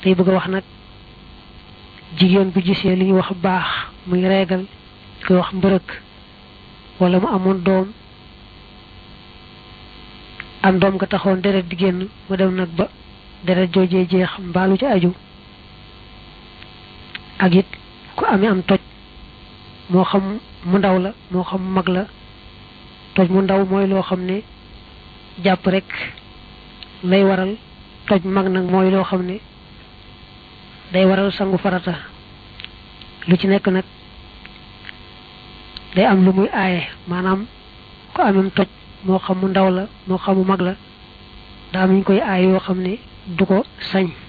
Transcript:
tey bëgg a wax nag jigéen bu gisee li ñuy wax baax muy reegal koy wax mbërëk wala mu amoon doom am doom nga taxoon deret di génn mu dem nag ba deret joojee jeex mbaalu ci aju ak it ku amee am toj moo xam mu ndaw la moo xam mag la toj mu ndaw mooy loo xam ne jàpp rek lay waral toj mag nag mooy loo xam ne day waral sangu farata lu ci nekk nag day am lu muy aaye maanaam ku amem toj moo xam mu ndaw la moo xam mu mag la daa am ñu koy aaye yoo xam ne du ko sañ